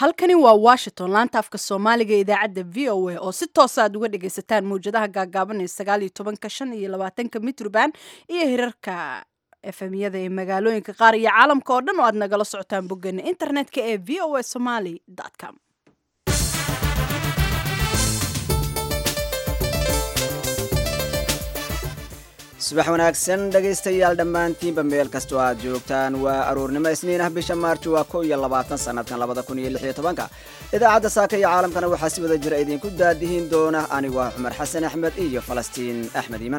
halkani waa washington laanta afka soomaaliga ee idaacadda v o a oo si toosa aad uga dhagaysataan mawjadaha gaagaaban ee sagaal iyo tobanka shan iyo labaatanka mitroband iyo hirarka efemyada ee magaalooyinka qaar iyo caalamka oo dhan oo aad nagala socotaan boggeena internetka ee v o a somaly com subax wanaagsan dhegaystayaal dhammaantiinba meel kastoo aad joogtaan waa aroornimo isniin ah bisha maarjo waa ko iyo labaatan sanadkan labada kun iyo lix iyo tobanka idaacadda saaka iyo caalamkana waxaa si wada jira idinku daadihiin doona anigu ah cumar xasan axmed iyo falastiin axmed iiman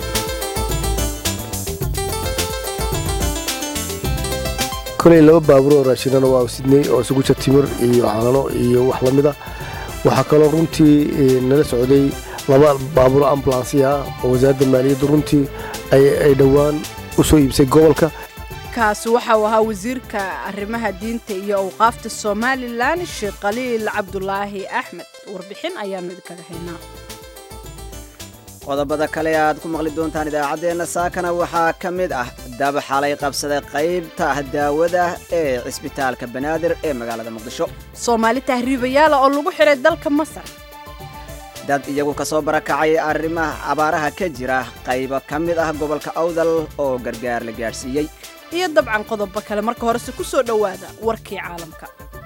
koley laba baabuur oo raashinana waa sidney oo isugu jir timir iyo calano iyo wax la mida waxaa kaloo runtii nala socday laba baabuur ambulansiya ah oo wasaaradda maaliyadda runtii ay dhowaan u soo iibsay gobolka kaasi waxa uu ahaa wasiirka arrimaha diinta iyo awqaafta somalilan sheekh khaliil cabdulaahi axmed warbixin ayaanu idinkaga haynaa qodobada kale aad ku maqli doontaan idaacaddeenna saakana waxaa ka mid ah dab xalay qabsaday qaybta daawada ee cisbitaalka banaadir ee magaalada muqdisho soomaali tahriibayaala oo lagu xiray dalka masar dad iyagu ka soo barakacay arrimaha abaaraha ka jira qaybo ka mid ah gobolka awdal oo gargaar la gaadhsiiyey iyo dabcan qodobo kale marka horese ku soo dhowaada warkii caalamka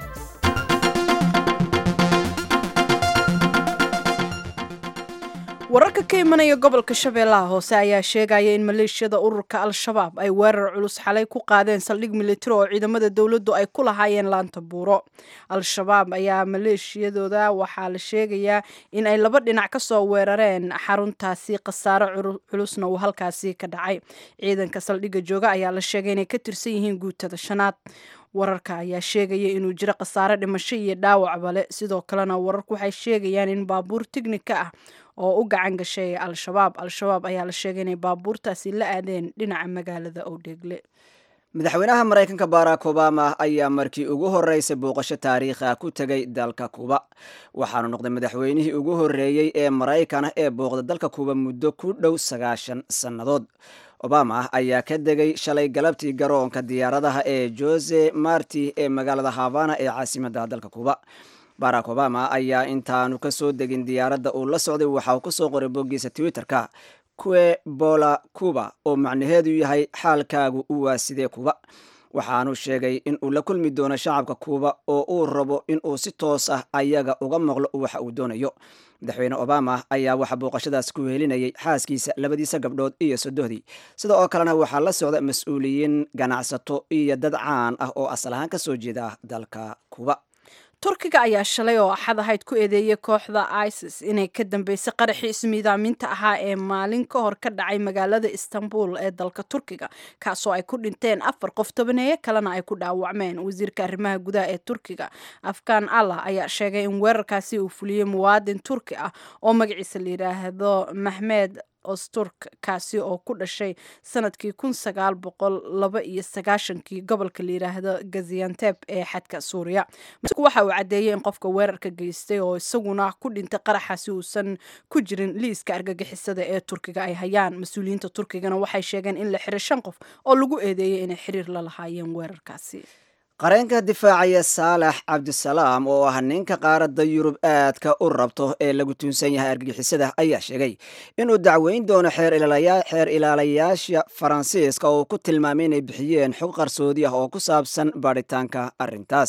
wararka ka imanaya gobolka shabeellaha hoose ayaa sheegaya in maleeshiyada ururka al-shabaab ay weerar culus xalay ku qaadeen saldhig militari oo ciidamada dowladdu ay ku lahaayeen laanta buuro al-shabaab ayaa maleeshiyadooda waxaa la sheegayaa in ay laba dhinac ka soo weerareen xaruntaasi khasaaro culusna uu halkaasi ka dhacay ciidanka saldhigga jooga ayaa la sheegay inay ka tirsan yihiin guutada shanaad wararka ayaa sheegaya inuu jiro khasaare dhimasho iyo dhaawacba le sidoo kalena wararku waxay sheegayaan in baabuur tignika ah oo u gacan gashay al-shabaab al-shabaab ayaa la sheegay inay baabuurtaasi la aadeen dhinaca magaalada owdheegle madaxweynaha maraykanka barack obama ayaa markii ugu horreysay booqasho taariikhi ah ku tegay dalka kuuba waxaanu noqday madaxweynihii ugu horreeyey ee maraykan ee booqda dalka kuuba muddo ku dhow sagaashan sannadood obama ayaa ka degay shalay galabtii garoonka diyaaradaha ee jose marti ee magaalada havana ee caasimadda dalka kuuba barack obama ayaa intaanu ka soo degin diyaaradda uu la socday waxa uu kusoo qoray boggiisa twitterka kue bola cuba oo macnaheedu yahay xaalkaagu u waasidee kuuba waxaanu sheegay in uu la kulmi doono shacabka kuuba oo uu rabo in uu si toos ah ayaga uga maqlo waxa uu doonayo madaxweyne obama ayaa waxaa booqashadaas ku helinayay xaaskiisa labadiisa gabdhood iyo sodohdii sida oo kalena waxaa la socda mas-uuliyiin ganacsato iyo dad caan ah oo asal ahaan ka soo jeeda dalka kuuba turkiga ayaa shalay oo axad ahayd ku eedeeyay kooxda isis inay ka dambeysay qaraxii ismiidaaminta ahaa ee maalin ka hor ka dhacay magaalada istanbul ee dalka turkiga kaasoo ay ku dhinteen afar qof tobaneeye kalena ay ku dhaawacmeen wasiirka arrimaha gudaha ee turkiga afghan allah ayaa sheegay in weerarkaasi uu fuliyey muwaadin turki ah oo magaciisa la yidhaahdo maxmed osturk kaasi oo ku dhashay sanadkii kun sagaal boqol laba iyo sagaashankii gobolka la yidhaahdo gazianteb ee xadka suuriya masuulku waxa uu caddeeyey in qofka weerarka geystay oo isaguna ku dhintay qaraxaasi uusan ku jirin liiska argagixisada ee turkiga ay hayaan mas-uuliyiinta turkigana waxay sheegeen in la xiray shan qof oo lagu eedeeyey inay xiriir la lahaayeen weerarkaasi qareenka difaacaya saalax cabdisalaam oo ah ninka qaaradda yurub aadka u rabto ee lagu tuunsan yahay argagixisada ayaa sheegay inuu dacweyn doono xeer ilaalayaasha faransiiska oo ku tilmaamay inay bixiyeen xog qarsoodi ah oo ku saabsan baadhitaanka arrintaas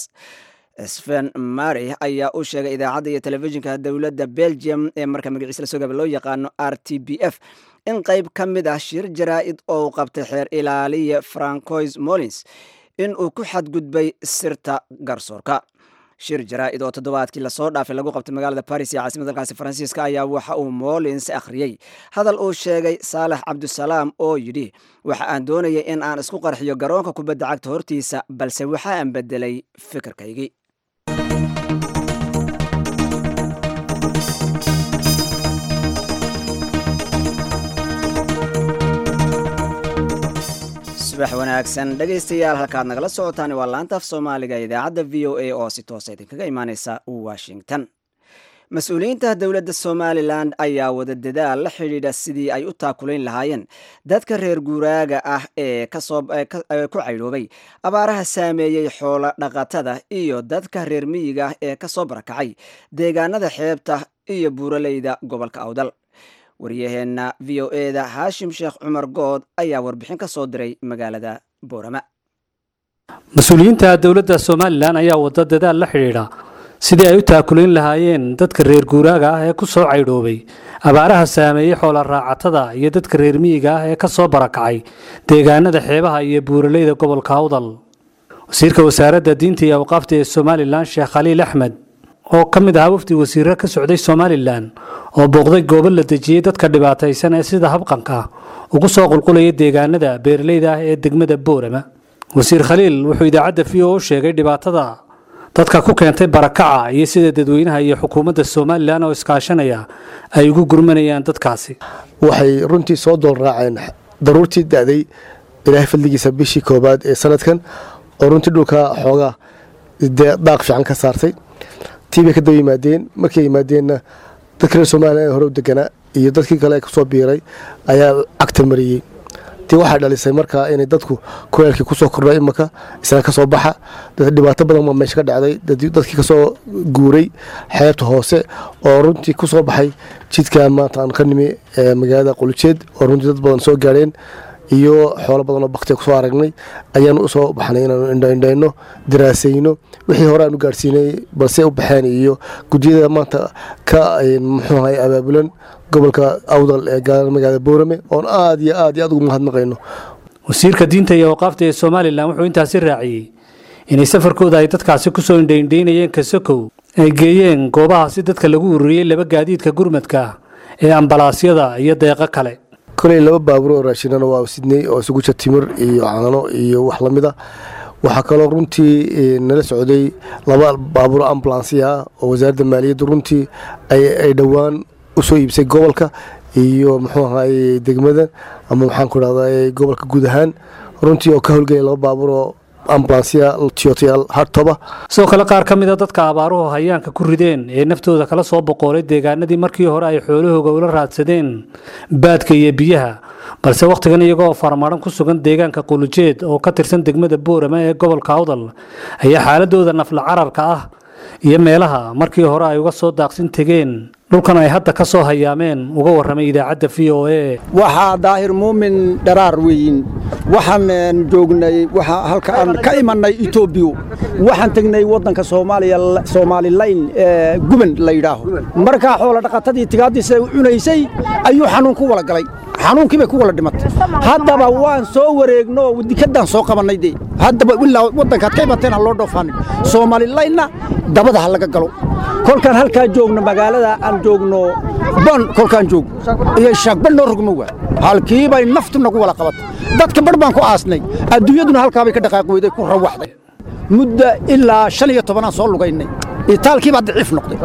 sven mary ayaa u sheegay idaacadda iyo telefishinka dowladda belgium ee marka magaciisa lasoo gaaba loo yaqaano r t b f in qayb ka mid ah shir jaraa'id oo u qabtay xeer ilaaliya francois molins in uu ku xadgudbay sirta garsoorka shir jaraa'id oo toddobaadkii lasoo dhaafay lagu qabtay magaalada baris ee caasimada dalkaasi faransiiska ayaa waxa uu molins akhriyey hadal uu sheegay saalax cabdisalaam oo yidhi waxa aan doonayay in aan isku qarxiyo garoonka kubadda cagta hortiisa balse waxa aan bedelay fikirkaygii subax wanaagsan dhegaystayaal halkaad nagala socotaan waa laanta af soomaaliga idaacadda v o a oo si toosa idinkaga imaaneysa washington mas-uuliyiinta dowladda somalilan ayaa wada dadaal la xidhiidha sidii ay u taakulayn lahaayeen dadka reer guuraaga ah ee ku caydhoobay abaaraha saameeyey xoolo dhaqatada iyo dadka reer miyiga ah ee kasoo barakacay deegaanada xeebta iyo buuraleyda gobolka awdal wariyaheenna v o eda haashim sheekh cumar good ayaa warbixin ka soo diray magaalada boorama mas-uuliyiinta dowladda somalilan ayaa wada dadaal la xidhiidha sidii ay u taakulayn lahaayeen dadka reer guuraaga ah ee ku soo caydhoobay abaaraha saameeyey xoola raacatada iyo dadka reer miyiga ah ee ka soo barakacay deegaanada xeebaha iyo buuraleyda gobolka awdal wasiirka wasaaradda diinta iyo awqaafta ee somalilan sheekh khaliil axmed oo ka mid ahaa wafdi wasiirro ka socday somalilan oo booqday goobo la dejiyey dadka dhibaataysan ee sida habqanka ugu soo qulqulaya deegaanada beeraleyda ah ee degmada boorama wasiir khaliil wuxuu idaacadda v o u sheegay dhibaatada dadka ku keentay barakaca iyo sida dadweynaha iyo xukuumadda somalilan oo iskaashanaya ay ugu gurmanayaan dadkaasi waxay runtii soo dool raaceen daruurtii da'day ilaahay fadligiisa bishii koobaad ee sanadkan oo runtii dhulka xoogaa daaq fiican ka saartay tii bay ka daba yimaadeen markay yimaadeenna dadka reer somalilan ee hore u deganaa iyo dadkii kale ee kusoo biiray ayaa cagta mariyey ti waxay dhalisay markaa inay dadku kuleelkii kusoo kordha imaka isna kasoo baxa dhibaato badan baa meesha ka dhacday dadkii kasoo guuray xeebta hoose oo runtii kusoo baxay jidka maanta aan ka nimi magaalada qulujeed oo runtii dad badan soo gaadheen iyo xoolo badan oo baktiga kusoo aragnay ayaanu usoo baxnay inaanu indhaindhayno daraasayno wixii hore aan u gaadhsiinay balse u baxeen iyo guddiyada maanta ka muxuu ahay abaabulan gobolka awdal ee magaalada boorame oon aad iyo aad iyo aad ugu mahadnaqayno wasiirka diinta iyo awqaafta ee somalilan wuxuu intaasi raaciyey inay safarkooda ay dadkaasi kusoo indhaindhaynayeen kasokow ay geeyeen goobahaasi dadka lagu ururiyey laba gaadiidka gurmadka ee ambalaasyada iyo deeqo kale koley laba baabuur oo raashinana waa sidney oo isugu jir timir iyo caano iyo wax lamida waxaa kaloo runtii nala socday laba baabuur ambulansiya oo wasaaradda maaliyadda runtii ay dhowaan usoo iibsay gobolka iyo muxuu ahaye degmada ama maxaan ku dhahda gobolka guud ahaan runtii oo ka howlgelaya laba baabuur oo ambulansiya tiyotayaal hartoba sidoo kale qaar ka mid a dadka abaaruhu hayaanka ku rideen ee naftooda kala soo boqoolay deegaanadii markii hore ay xoolahooga ula raadsadeen baadka iyo biyaha balse wakhtigan iyagoo farmaran ku sugan deegaanka qulujeed oo ka tirsan degmada boorama ee gobolka awdal ayaa xaaladooda nafla cararka ah iyo meelaha markii hore ay uga soo daaqsin tegeen dhulkan ay hadda ka soo hayaameen uga warramay idaacadda v o e waxaa daahir muumin dharaar weyin waxaan joognay halka aan ka imannay etoobiya waxaan tegnay waddanka soomaaliya soomaalilayn ee guban la yidhaaho markaa xoola dhaqatadii tigaaddiisa cunaysay ayuu xanuun ku wala galay xanuunkii bay ku wala dhimatay haddaba waan soo wareegno dikaddaan soo qabannay dee haddaba ilaa waddankaad ka imateen ha loo dhoofaanay soomaalilaynna dabada ha laga galo kolkaan halkaa joogno magaalada aan joogno bon kolkaan joogno iyo shaagban noo rogmo waa halkii bay naftu nagu wala qabatay dadka bar baan ku aasnay adduunyaduna halkaa bay ka dhaqaaqi weyday ku rawaxday muddo ilaa shan iyo tobanaan soo lugaynay itaalkii baa daciif noqday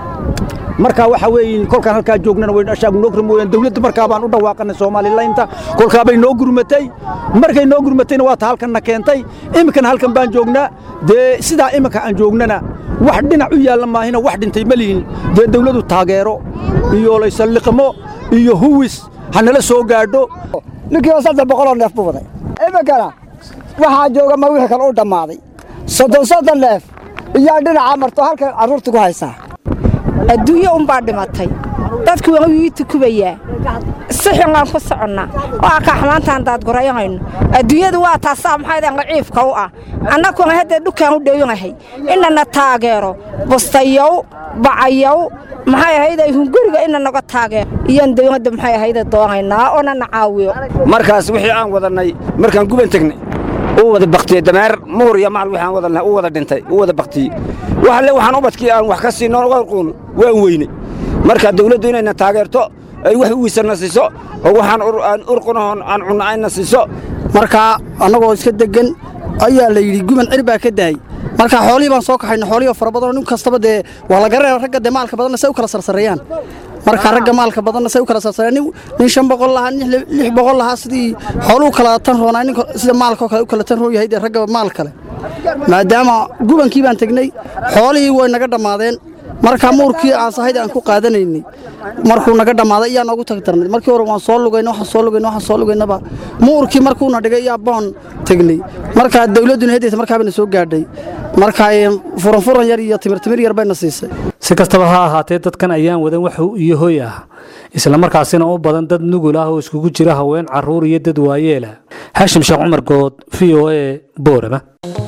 markaa waxa weeye kolkaan halkaa joognana wayshaagnoo mooyaan dawladda markaa baan u dhawaaqanay soomaalilaynta kolkaa bay noo gurmatay markay noo gurmatayna waa ta halkanna keentay iminkana halkan baan joognaa dee sidaa iminka aan joognana wax dhinac u yaalla maahina wax dhintay ma lihin dee dawladdu taageero iyo laysalliqmo iyo huwis ha nala soo gaadho ninkiiba saddex boqoloo neef buu waday iminkana waxaa jooga ma wixii kale u dhammaaday soddon soddon neef iyaa dhinaca marto halkan carruurta ku haysaa adduunyo unbaa dhimatay dadku waa ii tukubayaa si xungaan ku soconnaa waa kaa xamaantaan daadgurayahayno adduunyadu waa taasaa maxaydan qaciifka u ah annakuna hadda dhukaan u dhowinahay inana taageero bustayow bacayow maxay ahayday hunguriga ina naga taageero iyaan dawladda maxay ahayda doonaynaa oo nana caawiyo markaas wixii aan wadannay markaan guban tegnay u wada baktiyey dameer muhur iyo macal wixii aan wadanay u wada dhintay u wada baktiyey waxalle waxaan ubadkii aan wax ka siinno warquun waan weynay marka dawladdu inayna taageerto ay wax uwiisanna siiso oo waxaan aan urqunahoon aan cunno ayna siiso markaa annagoo iska deggan ayaa la yidhi guban cir baa ka daayey marka xoolihii baan soo kaxayna xoolihii oo fara badanoo nin kastaba dee waa la garanaya ragga dee maalka badanna say u kala sarsareeyaan marka ragga maalka badanna say u kala sarsareeyaan nin shan boqol lahaa nin lix boqol lahaa sidii xooluhu kala tan roonaa nin sida maalkoo kale u kala tan roon yahay dee ragga maal kale maadaama gubankii baan tegnay xoolihii way naga dhammaadeen marka muurkii aan sahayda aan ku qaadanaynay markuu naga dhammaaday iyaa noogu tagtarnay markii hore waan soo lugayna waxaan soo lugayna waxaan soo lugaynaba muurkii markuuna dhigay iyaa boon tegnay markaa dawladduna hedaysa markaabana soo gaadhay marka furan furan yar iyo timir timir yar bayna siisay si kastaba ha ahaatee dadkan ayaan wadan wax iyo hoy ah islamarkaasina u badan dad nugul ah oo iskugu jira haween caruur iyo dad waayeela xaashim sheekh cumar good v o a boorama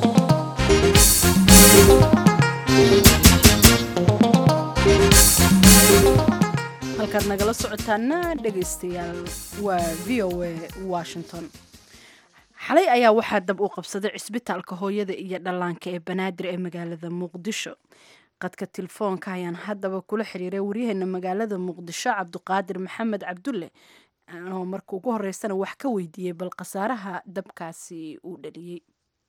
halkaad nagala socotaana dhegaystayaal waa v o a washington xalay ayaa waxaa dab u qabsaday cisbitaalka hooyada iyo dhallaanka ee banaadir ee magaalada muqdisho qadka telefoonka ayaan haddaba kula xiriiray waryaheena magaalada muqdisho cabduqaadir maxamed cabdulle oo marka ugu horeysana wax ka weydiiyey bal khasaaraha dabkaasi uu dhaliyey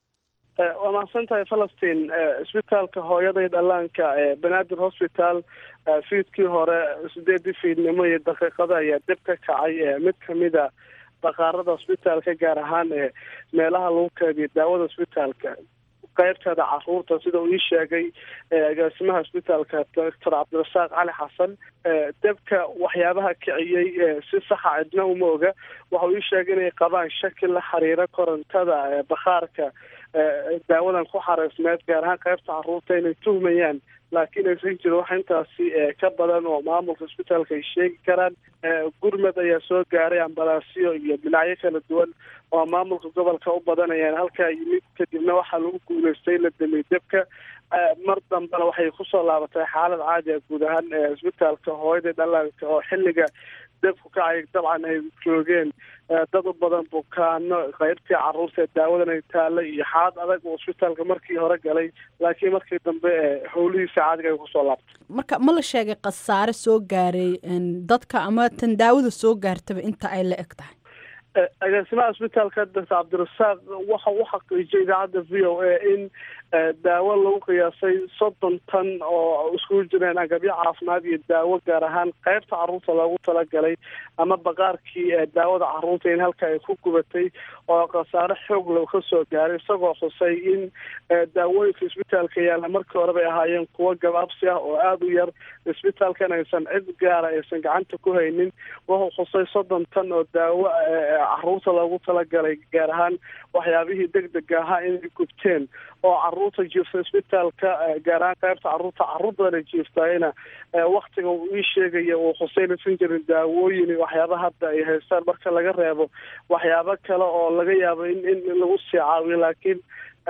waa mahadsan tahay falastiin cisbitaalka hooyada iyo dhallaanka ee banaadir hosbital fiidkii hore sideedii fiidnimo iyo daqiiqada ayaa dib ka kacay mid kamida baqaarada hosbitaalka gaar ahaan ee meelaha lagu keediyo daawada hosbitaalka qaybteeda caruurta sida uu ii sheegay agaasimaha hosbitaalka doctor cabdirasaaq cali xasan debka waxyaabaha kiciyey si saxa cidna uma oga waxa uu ii sheegay inay qabaan shaki la xiriira korontada bakhaarka daawadan ku xareysmeed gaar ahaan qaybta caruurta inay tuhmayaan laakiin aysan jirin wax intaasi ka badan oo maamulka hosbitaalka ay sheegi karaan gurmed ayaa soo gaaray ambalaasyo iyo dhinacyo kala duwan oo maamulka gobolka u badanayaan halkaa yimid kadibna waxaa lagu guuleystay la damiyey debka mar dambena waxay kusoo laabatay xaalad caadi ah guud ahaan hosbitaalka hooyada dhallaanka oo xilliga debku kacay dabcan ay joogeen dad u badan bukaano qaybtii caruurta daawadan ay taalla iyo xaalad adag oo hosbitaalka markii hore galay laakiin markii dambe howlihiisa caadiga ay kusoo laabtay marka ma la sheegay khasaare soo gaaray dadka ama tan daawada soo gaartaba inta ay la eg tahay agaasimaha hosbitaalka doctor cabdirasaaq waxa u xaqiijiyay idaacadda v o a in daawo lagu qiyaasay soddon tan oo iskugu jireen agabyo caafimaad iyo daawo gaar ahaan qaybta caruurta loogu talagalay ama baqaarkii daawada caruurta in halka ay ku gubatay oo khasaare xoog loo ka soo gaaray isagoo xusay in daawooyinka isbitaalka yaalla markii hore bay ahaayeen kuwo gabaabsi ah oo aada u yar isbitaalkan aysan cid gaara aysan gacanta ku haynin wuxuu xusay soddon tan oo daawo caruurta loogu talagalay gaar ahaan waxyaabihii deg dega ahaa inay gubteen oo caruurta jiifta isbitaalka gaar ahaan qaybta caruurta caruur badana jiiftayna waktiga uu ii sheegaya uu xuseynaysan jirin daawooyin waxyaaba hadda ay haystaan marka laga reebo waxyaabo kale oo laga yaabo in in lagu sii caawiyo laakiin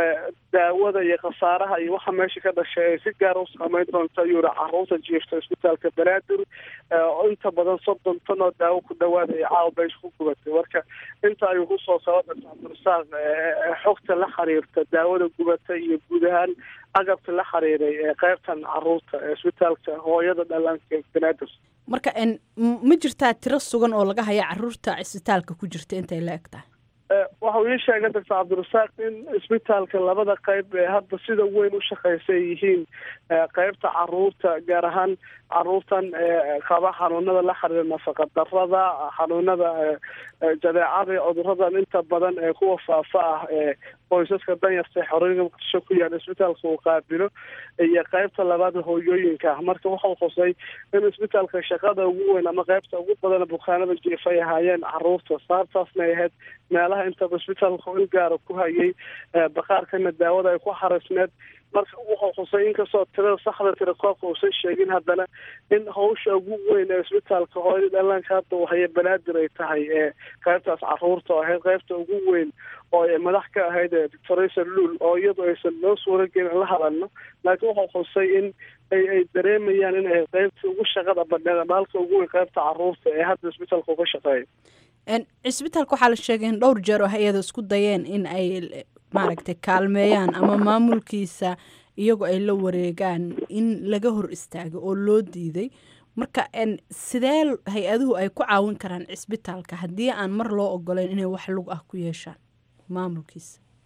daawada iyo khasaaraha iyo waxa meesha ka dhashay ay si gaara u saameyn doonta ayuu yihi caruurta jiifta isbitaalka banaadir oo inta badan soddon tan oo daawo ku dhawaada ay caawa beesha ku gubatay marka inta ayuu kusoo saba doctor cabdirasaaq xogta la xiriirta daawada gubata iyo guud ahaan agabka la xiriiray ee qaybtan caruurta ee isbitaalka hooyada dhallaanka ee banaadir marka ma jirtaa tiro sugan oo laga haya caruurta isbitaalka ku jirta intay la eg tahay waxa uu ii sheegay doctor cabdirasaaq in isbitaalka labada qayb ee hadda sida weyn u shaqeysa ay yihiin qaybta caruurta gaar ahaan caruurtan qaba xanuunada la xiriira nafaqa darada xanuunada jadeecada iyo cuduradan inta badan ee kuwa faafa ah ee qoysaska danyarta xorooyinka muqdisho ku yaala isbitaalka uu qaabilo iyo qaybta labaad hooyooyinka ah marka waxau xusay in isbitaalka shaqada ugu weyn ama qaybta ugu badan bukaanada jiifa ay ahaayeen caruurta sababtaasna ay ahayd meelaha intaba isbitaalka il gaara ku hayay baqaarkana daawada ay ku xarisneed marka wuxuu xusay inkastoo tirada saxda tira koobka uusan sheegin haddana in hawsha ugu weyn ee isbitaalka hooyada dhallaanka hadda uu haya banaadir ay tahay ee qaybtaas caruurta oo ahayd qaybta ugu weyn oo ay madax ka ahayd doctoraysa luul oo iyadu aysan noo suura gelin la hadalno laakiin wuxuu xusay in ay ay dareemayaan in ay qaybta ugu shaqada badneed ama halka ugu weyn qaybta caruurta ee hadda isbitaalka uga shaqeeya cisbitaalka waxaa la sheegay in dhowr jeer oo hay-ada isku dayeen in ay maaragtay kaalmeeyaan ama maamulkiisa iyagoo ay la wareegaan in laga hor istaago oo loo diiday marka sidee hay-aduhu ay ku caawin karaan cisbitaalka haddii aan mar loo ogoleyn inay wax lug ah ku yeeshaan maamulkiisa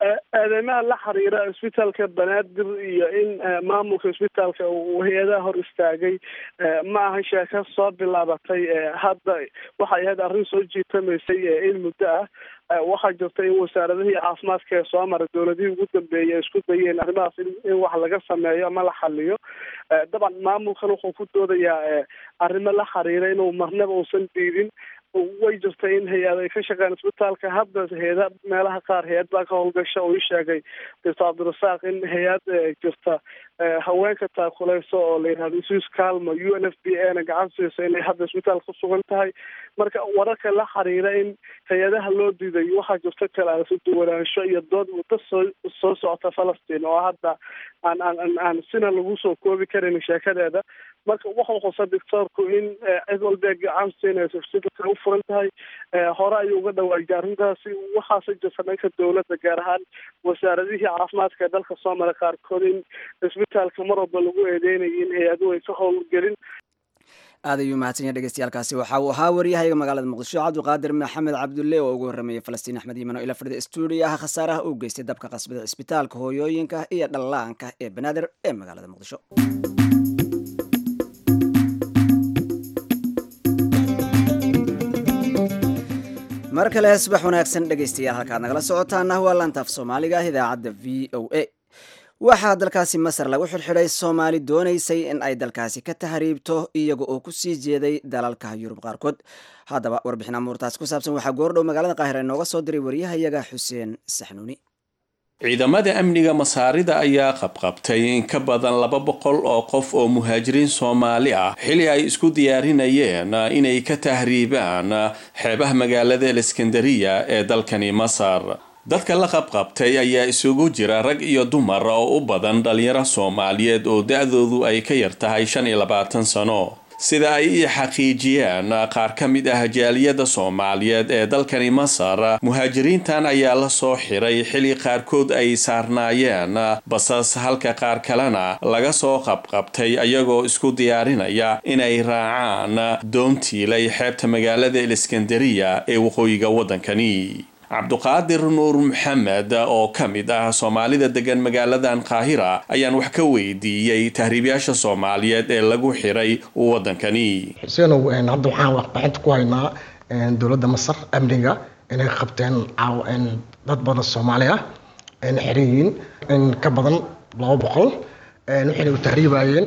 eedeymaha la xiriira isbitaalka banaadir iyo in maamulka isbitaalka uu hay-adaha hor istaagay ma aha sheeko soo bilaabatay hadda waxay ahayd arrin soo jiitamaysay in muddo ah waxaa jirta in wasaaradihii caafimaadka ee soo maray dowladihii ugu dambeeyay ay isku dayeen arrimahaas in wax laga sameeyo ama la xaliyo dabcan maamulkan wuxuu ku doodayaa arrimo la xiriira inuu marnaba uusan diidin way jirta in hay-ad ay ka shaqeeyaan isbitaalka hadda hay-ada meelaha qaar hay-ad baa ka howlgasha oo ii sheegay doctor cabdirasaaq in hay-ad jirta haweenka taakuleyso oo la yihahdo sus calma u n f b a na gacan siiso inay hadda isbitaalka ku sugan tahay marka wararka la xiriira in hay-adaha loo diiday waxaa jirta kala duwanaansho iyo dood muddo soo soo socota falastiin oo hadda aan aan aan sina lagu soo koobi karin sheekadeeda marka wuxuu xusa doctoorku in cid walba gacan siinayso isbitaalka u furan tahay hore ayuu uga dhawaajay arrintaasi waxaase jirta dhanka dowladda gaar ahaan wasaaradihii caafimaadka ee dalka soo maray qaarkood in isbitaalka mar walba lagu eedeynayay in hay-aduhu ay ka howlgelin aad ayuu mahadsan yahay dhegeystayaaalkaasi waxa uu ahaa waryahayga magaalada muqdisho cabdiqaadir maxamed cabdulle oo ugu horrameeyey falastiin axmed iiman oo ila fadhida stuudiyaha khasaaraha uu geystay dabka qasbada cisbitaalka hooyooyinka iyo dhallaanka ee banaadir ee magaalada muqdisho mar kale subax wanaagsan dhegeystayaal halkaad nagala socotaana waa laantaaf soomaaliga ah idaacadda v o a waxaa dalkaasi masar lagu xidhxidhay soomaali doonaysay in ay dalkaasi ka tahriibto iyaga oo kusii jeeday dalalka yurub qaarkood haddaba warbixin amuurtaas ku saabsan waxaa goordhow magaalada qaahira inooga soo diray waryahayaga xuseen saxnuuni ciidamada amniga masaarida ayaa qabqabtay in ka badan laba boqol oo qof oo muhaajiriin soomaali ah xili ay isku diyaarinayeen inay ka tahriibaan xeebaha magaalada aleskandariya ee dalkani masar dadka la qabqabtay ayaa isugu jira rag iyo dumar oo u badan dhalinyaro soomaaliyeed oo da-doodu ay ka yar tahay shan iyo labaatan sano sida ay ii xaqiijiyeen qaar ka mid ah jaaliyada soomaaliyeed ee dalkani masar muhaajiriintan ayaa la soo xiray xili qaarkood ay saarnaayeen basas halka qaar kalena laga soo qabqabtay ayagoo isku diyaarinaya inay raacaan doontiilay xeebta magaalada eliskandariya ee waqooyiga waddankani cabduqaadir nuur maxamed oo ka mid ah soomaalida degan magaaladan qaahira ayaan wax ka weydiiyey tahriibyaasha soomaaliyeed ee lagu xiray waddankani xuseenow hadda waxaan waxbaxinta ku haynaa dowladda masar amniga inay qabteen dad badan soomaali ah ayna xiran yihiin in ka badan laba boqol waxayna u tahriibayeen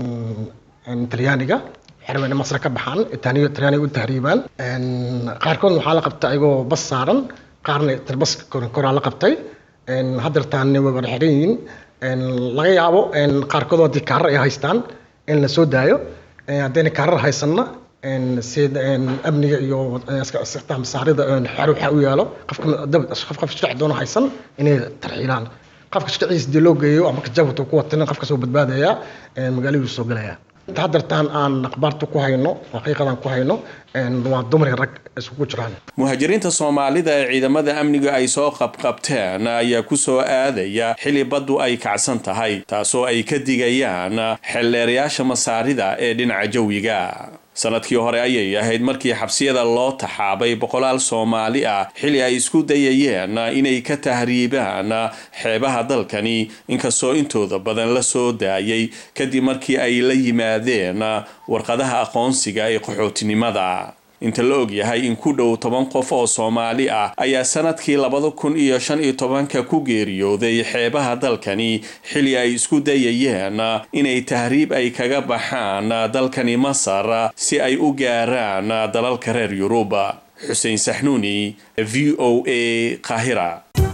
talyaaniga xirmeen masar ka baxaan talyaaniga u tahriibaan qaarkoodna waxaa la qabta ayagoo bas saaran qaarna talbaska koraa la qabtay hadeertaanna way wada xiran yihiin laga yaabo qaarkood haddii kaarar ay haystaan in la soo daayo haddayna kaarar haysanna sida amniga iyo masaarida xer waxaa u yaalo qofka qof shirci doono haysan inay tarxiilaan qofka shirciisa dii loo geeyo ama kajabta ku watan qofka soo badbaadaya magaaladu soo galaya inta hadeertaan aan akhbaarta ku hayno xaqiiqadan ku hayno waa dumar rag isugu jiraan muhaajiriinta soomaalida ee ciidamada amniga ay soo qabqabteen ayaa ku soo aadaya xili baddu ay kacsan tahay taasoo ay ka digayaan xeldheerayaasha masaarida ee dhinaca jawiga sanadkii hore ayay ahayd markii xabsiyada loo taxaabay boqolaal soomaali ah xili ay isku dayayeen inay ka tahriibaan xeebaha dalkani inkastoo intooda badan la soo daayay kadib markii ay la yimaadeen warqadaha aqoonsiga ee qaxootinimada inta la ogyahay in ku dhow toban qof oo soomaali ah ayaa sanadkii labada kun iyo shan iyo tobanka ku geeriyooday xeebaha dalkani xili ay isku dayayeen inay tahriib ay kaga baxaan dalkani masar si ay u gaaraan dalalka reer yurub xuseen saxnuuni v o a qaahira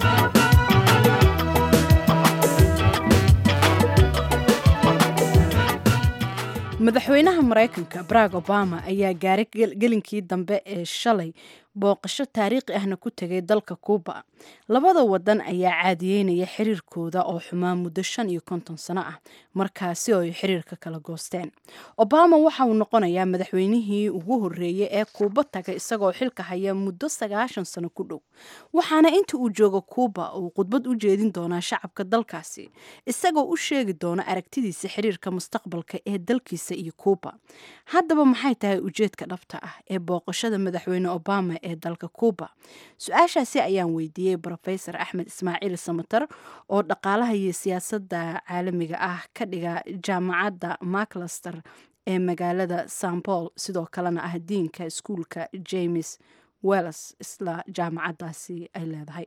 madaxweynaha maraykanka barack obama ayaa gaaray gelinkii dambe ee shalay booqasho taariikhi ahna ku tegay dalka kuuba labada wadan ayaa caadiyeynaya xiriirkooda oo xumaa muddo shan iyo konton sano ah markaasi oo ay xiriirka kala goosteen obama waxa uu noqonayaa madaxweynihii ugu horreeyey ee kuuba tagay isagoo xilka haya muddo sagaashan sano ku dhow waxaana inta uu joogo kuuba uu khudbad u jeedin doonaa shacabka dalkaasi isagoo u sheegi doona aragtidiisa xiriirka mustaqbalka ee dalkiisa iyo kuuba haddaba maxay tahay ujeedka dhabta ah ee booqashada madaxweyne obama ee dalka cuuba su-aashaasi ayaan weydiiyey brofesor axmed ismaaciil samater oo dhaqaalaha iyo siyaasadda caalamiga ah ka dhiga jaamacadda maclaster ee magaalada san paul sidoo kalena ah diinka iskuulka james wells isla jaamacaddaasi ay leedahay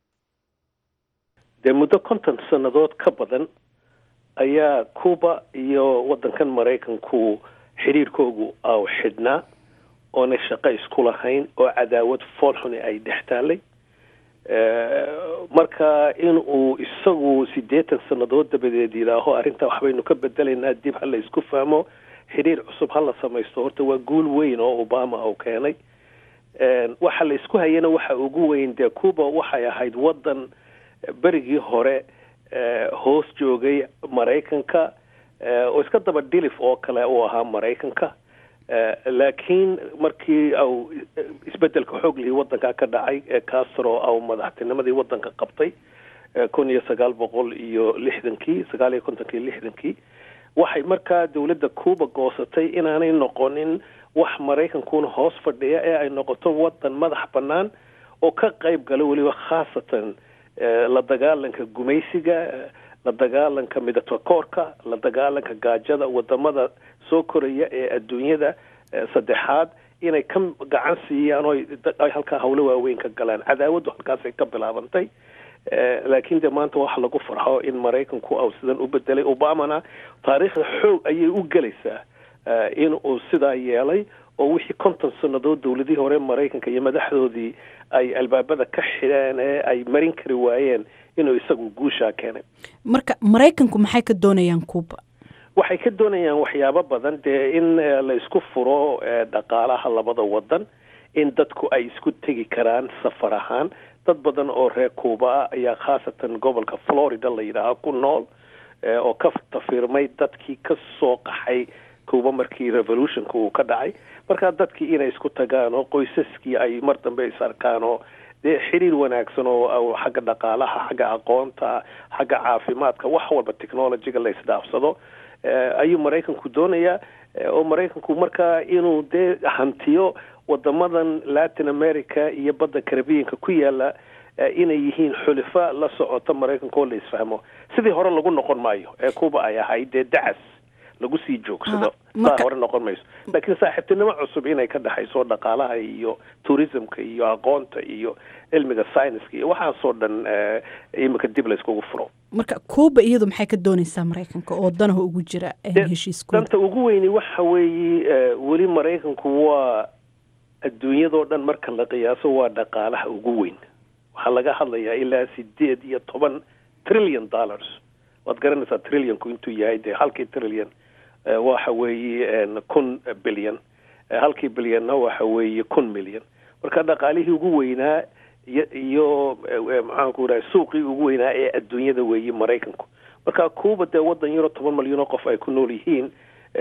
dee muddo konton sannadood ka badan ayaa cuuba iyo waddankan maraykanku xidhiirkoogu aw xidhnaa oonay shaqo isku lahayn oo cadaawad foolxuni ay dhex taallay marka in uu isagu siddeetan sannadood dabadeed yidhaaho arrintaa waxbaynu ka bedelaynaa dib ha la isku fahmo xidhiir cusub ha la samaysto horta waa guul weyn oo obama uu keenay waxa la isku hayana waxa ugu weyn dee cuuba waxay ahayd waddan berigii hore hoos joogay maraykanka oo iska daba dhilif oo kale uu ahaa maraykanka laakiin markii au isbedelka xooglihii waddanka ka dhacay ee castro au madaxtinimadii waddanka qabtay kun iyo sagaal boqol iyo lixdankii sagaal iyo kontonkii lixdankii waxay markaa dowladda cuuba goosatay inaanay noqonin wax maraykankuna hoos fadhiya ee ay noqoto waddan madax bannaan oo ka qayb gala weliba khaasatan la dagaalanka gumaysiga la dagaalanka midatakoorka la dagaalanka gaajada wadamada soo koraya ee adduunyada saddexaad inay ka gacan siiyaan oo ay halkaa hawlo waaweyn ka galaan cadaawaddu halkaasay ka bilaabantay laakiin dee maanta waxa lagu farxo in maraykanku au sidan u bedelay obamana taariikhda xoog ayay u gelaysaa in uu sidaa yeelay oo wixii konton sannadood dowladihii hore maraykanka iyo madaxdoodii ay albaabada ka xidheen ee ay marin kari waayeen inuu isagu guushaa keenay marka maraykanku maxay ka doonayaan cuuba waxay ka doonayaan waxyaabo badan dee in la isku furo dhaqaalaha labada wadan in dadku ay isku tegi karaan safar ahaan dad badan oo reer cuuba ah ayaa khaasatan gobolka florida la yidhaaha ku nool oo ka tafirmay dadkii ka soo qaxay cuuba markii revolutionka uu ka dhacay markaa dadkii inay isku tagaan oo qoysaskii ay mar dambe is arkaan oo dee xiriir wanaagsan oo xagga dhaqaalaha xagga aqoonta xagga caafimaadka wax walba technologyga la isdhaafsado ayuu maraykanku doonayaa oo maraykanku markaa inuu dee hantiyo wadamadan latin america iyo badda carabiyanka ku yaala inay yihiin xulifa la socota maraykanka oo la isfahmo sidii hore lagu noqon maayo ee cuuba ay ahayd dee dacas lagu sii joogsado saa hore noqon mayso laakiin saaxiibtinimo cusub inay ka dhexayso dhaqaalaha iyo tourismka iyo aqoonta iyo cilmiga scienska iyo waxaasoo dhan imika dib la iskugu furo marka cuuba iyadu maxay ka doonaysaa maraykanka oo danaha ugu jira heshiiskooda danta ugu weyni waxa weeye weli maraykanku waa adduunyadoo dhan marka la qiyaaso waa dhaqaalaha ugu weyn waxaa laga hadlayaa ilaa sideed iyo toban trillion dollars waad garanaysaa trillionku intuu yahay dee halkii trillion waxa weeye kun bilyan halkii bilyana waxa weeye kun milyan marka dhaqaalihii ugu weynaa iyo iyo maxaanku rahay suuqii ugu weynaa ee adduunyada weeye maraykanku marka cuuba dee waddan yaro toban malyan oo qof ay ku nool yihiin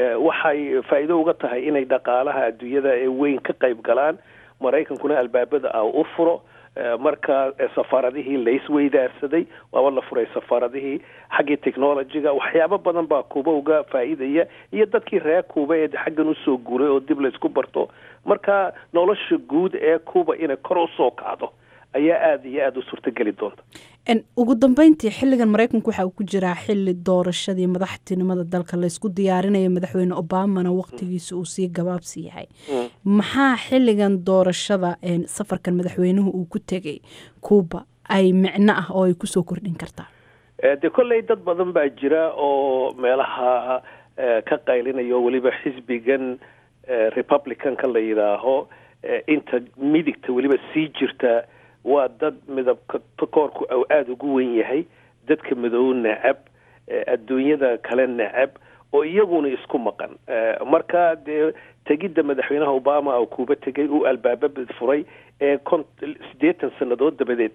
waxay faa'iido uga tahay inay dhaqaalaha adduunyada ee weyn ka qayb galaan maraykankuna albaabada ah u furo marka safaaradihii laisweydaarsaday waaba la furay safaaradihii xaggii technologyga waxyaabo badan baa kuuba uga faa'iidaya iyo dadkii reer kuuba ee xaggan usoo guuray oo dib laysku barto marka nolosha guud ee kuuba inay kor usoo kacdo ayaa aada iyo aada u suurtogeli doonta ugu dambeyntii xilligan maraykanku waxa uu ku jiraa xili doorashadii madaxtinimada dalka laysku diyaarinayo madaxweyne obamana waqtigiisa uu sii gabaabsi yahay maxaa xilligan doorashada safarkan madaxweynuhu uu ku tegay cuuba ay micno ah oo ay kusoo kordhin kartaa dee kolley dad badan baa jira oo meelaha ka qaylinayo weliba xisbigan republicanka la yidhaaho inta midigta weliba sii jirta waa dad midabka koorku au aada ugu wen yahay dadka madow necab adduunyada kale necab oo iyaguna isku maqan marka dee tegidda madaxweynaha obama oo kuuba tegay uu albaababad furay ee kon siddeetan sannadood dabadeed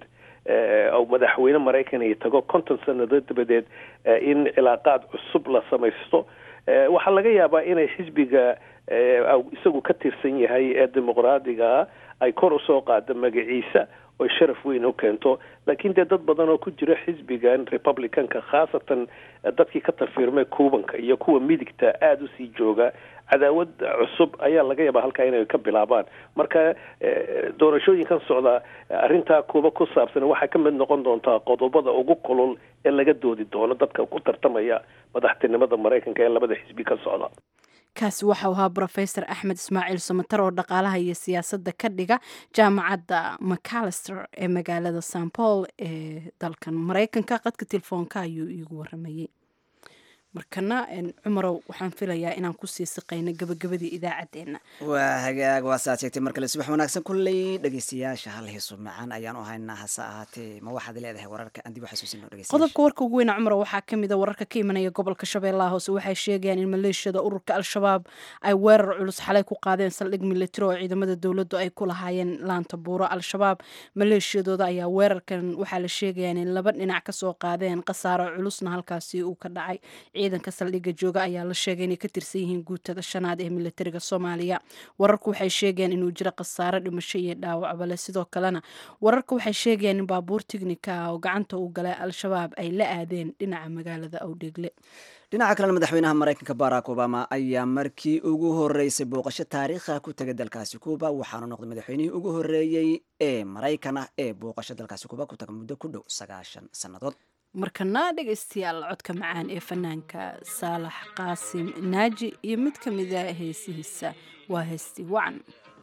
ou madaxweyne maraykanay tago konton sannadood dabadeed in cilaaqaad cusub la samaysto waxaa laga yaabaa inay xisbiga isagu ka tirsan yahay ee dimuqraadigaa ay kor usoo qaado magaciisa oy sharaf weyn u keento laakiin dee dad badan oo ku jira xisbigan republicanka khaasatan dadkii ka tafiirmay cubanka iyo kuwa midigta aada usii jooga cadaawad cusub ayaa laga yaabaa halkaa inay ka bilaabaan marka doorashooyinkan socda arrintaa kuba ku saabsan waxaa ka mid noqon doontaa qodobada ugu kulul ee laga doodi doono dadka ku tartamaya madaxtinimada maraykanka ee labada xisbi ka socda kaasi waxau ahaa brofesor axmed ismaaciil somatar oo dhaqaalaha iyo siyaasadda ka dhiga jaamacadda macalister ee magaalada san paul ee dalkan maraykanka qadka telefoonka ayuu iigu waramayey markana cumarow waxaan filayaa inaan kusii siqayno gabagabadii idaacaddeenna waa hagaag waa saad sheegtay mar kale subax wanaagsan kulley dhegeystayaasha hal hiiso macaan ayaan u haynaa hase ahaatee ma waxaad leedahay wararka aan dib u xasuusino dhegeystayaasha qodobka warka ugu weyna cumar waxaa ka mid a wararka ka imanaya gobolka shabeellaha hoose waxay sheegayaan in maleeshiyada ururka al-shabaab ay weerar culus xalay ku qaadeen saldhig militari oo ciidamada dowladdu ay ku lahaayeen laanta buuro al-shabaab maleeshiyadooda ayaa weerarkan waxaa la sheegayaan in laba dhinac kasoo qaadeen khasaaro culusna halkaasi uu ka dhacay ciidanka saldhigga jooga ayaa la sheegay inay ka tirsan yihiin guutada shanaad ee militariga soomaaliya wararku waxay sheegayaan inuu jiro khasaaro dhimasho iyo dhaawacba leh sidoo kalena wararka waxay sheegayaan in baabuur tignika ah oo gacanta uu galay al-shabaab ay la aadeen dhinaca magaalada awdheegle dhinaca kalena madaxweynaha maraykanka barack obama ayaa markii ugu horeysay booqasho taariikha ku tegay dalkaasi kuuba waxaanu noqday madaxweynihii ugu horeeyey ee maraykan ah ee booqasho dalkaasi kuuba ku taga muddo ku dhow sagaashan sannadood markana dhegaystayaal codka macaan ee fanaanka saalax qaasim naaji iyo mid ka mida heesihiisa waa heesti wacan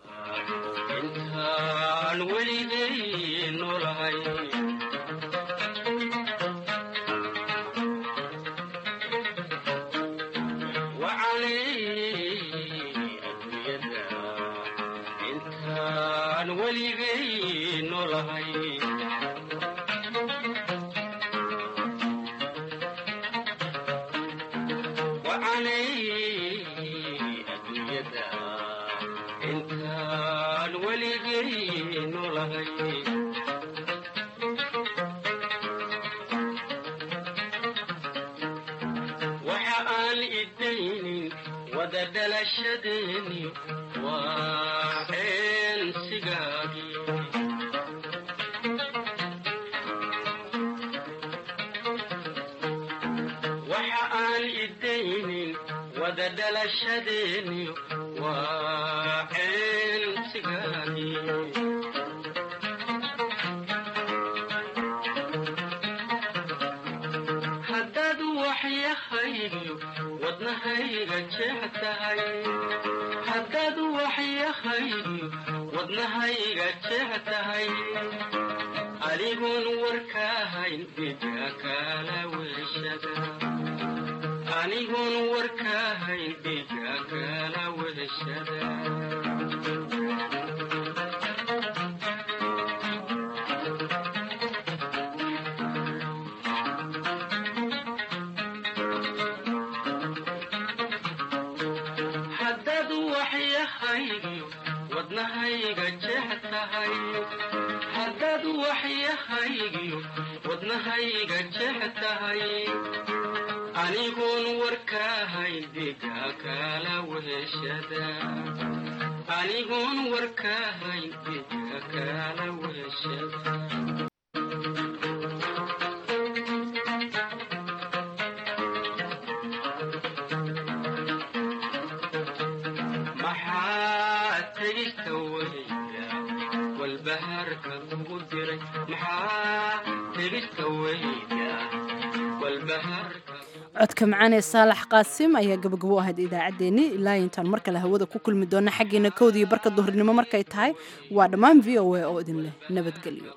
codka macaan ee saalax qaasim ayaa gabagabo ahayd idaacaddeenni ilaa intaan mar kale hawada ku kulmi doona xaggeena kowda iyo barka duhurnimo markay tahay waa dhammaan v o a oo idin leh nabadgelyo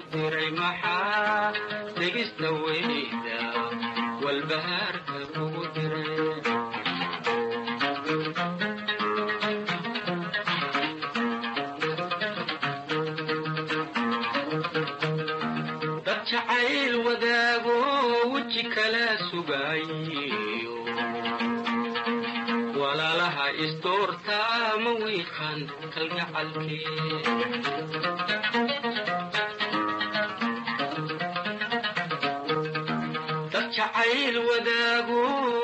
walaalaha isdoorta ma wiiqan kalgacalkee dad jacayl wadaago